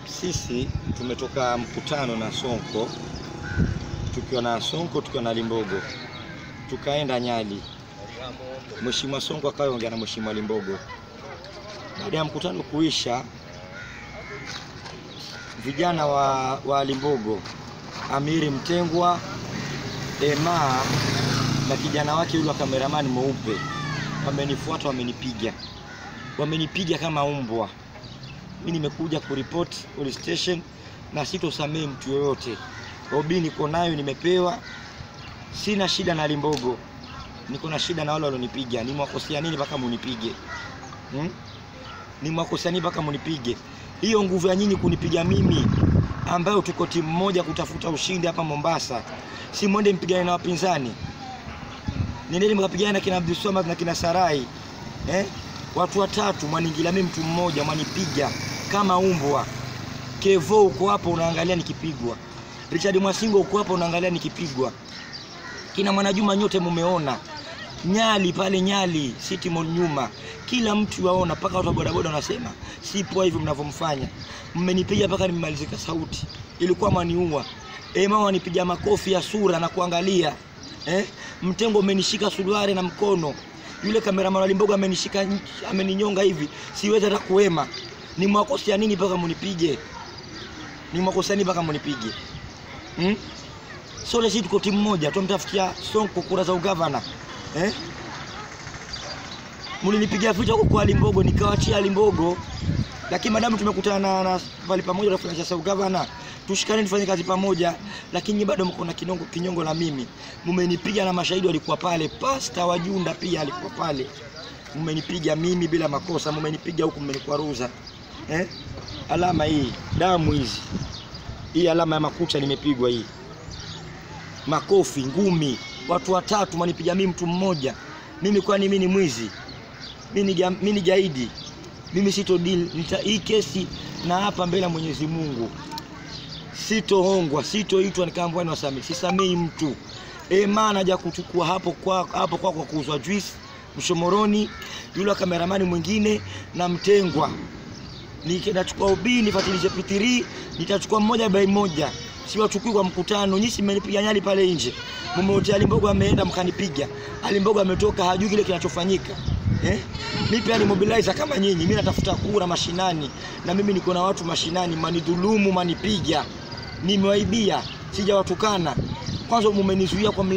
Sisi tumetoka mkutano na Sonko, tukiwa na Sonko tukiwa na Limbogo, tukaenda Nyali. Mheshimiwa Sonko akaongea na Mheshimiwa Limbogo. Baada ya mkutano kuisha, vijana wa, wa Limbogo, Amiri Mtengwa, Ema na kijana wake yule wa kameramani mweupe wamenifuata, wamenipiga, wamenipiga kama umbwa. Mimi nimekuja kuripoti police station na sitosamehe mtu yoyote. Obi niko nayo, nimepewa, sina shida na Limbogo, niko na shida na wale walionipiga. Nimewakosea nini mpaka munipige hmm? Nimewakosea nini mpaka munipige? Hiyo nguvu ya nyinyi kunipiga mimi, ambayo tuko timu moja kutafuta ushindi hapa Mombasa, si mwende mpigane na wapinzani? Nendeni mkapigana na kina Abdulswamad na kina Sarai eh? Watu watatu mwaniingilia mimi, mtu mmoja mwanipiga kama umbwa. Kevo uko hapo unaangalia nikipigwa, Richard Mwasingo uko hapo unaangalia nikipigwa, kina Mwanajuma nyote mumeona, Nyali pale Nyali City Mall nyuma, kila mtu waona, mpaka watu wa bodaboda wanasema si poa hivi mnavyomfanya. Mmenipiga mpaka nimemalizika sauti, ilikuwa mwaniua. Eh, mama wanipiga makofi ya sura na kuangalia eh? Mtengo umenishika suruali na mkono yule kameraman wa Limbogo amenishika ameninyonga hivi, siwezi hata kuwema. Ni mwakosea nini mpaka munipige? Ni mwakosea nini mpaka munipige? Hmm? Sole sisi tuko timu moja, tumtafutia Sonko kura za ugavana. Eh? Mlinipigia vita huko kwa Limbogo nikawachia Limbogo. Lakini madamu tumekutana na, na pale pamoja tunafanya siasa ugavana, tushikane tufanye kazi pamoja, lakini bado mko na kinongo kinyongo na mimi. Mmenipiga na mashahidi walikuwa pale, pasta wa Junda pia alikuwa pale. Mmenipiga mimi bila makosa, mmenipiga huku mmenikwaruza. Eh? Alama hii, damu hizi. Hii alama ya makucha nimepigwa hii. Makofi, ngumi, watu watatu manipiga mimi mtu mmoja. Mimi kwani mimi ni mwizi? Mimi ni mimi ni gaidi. Mimi sito deal nita hii kesi na hapa mbele ya Mwenyezi Mungu sitohongwa, sitoitwa nikaambiwa ni wasamii, sisamei mtu. E, maana haja kuchukua hapo kwa hapo kwa, kwa kuuzwa juice Mshomoroni, yule kameramani mwingine na Mtengwa. Nikachukua ubii nifatilishe pitiri, nitachukua mmoja bai moja. Siwachukui kwa mkutano. Nyinyi mmenipiga Nyali pale nje. Mmeotea Alimbogo ameenda mkanipiga. Alimbogo ametoka hajui kile kinachofanyika. Eh? Mimi pia ni mobilizer kama nyinyi. Mimi natafuta kura mashinani na mimi niko na watu mashinani, manidhulumu, manipiga. Nimewaibia, sijawatukana. Kwanza mumenizuia kwa mla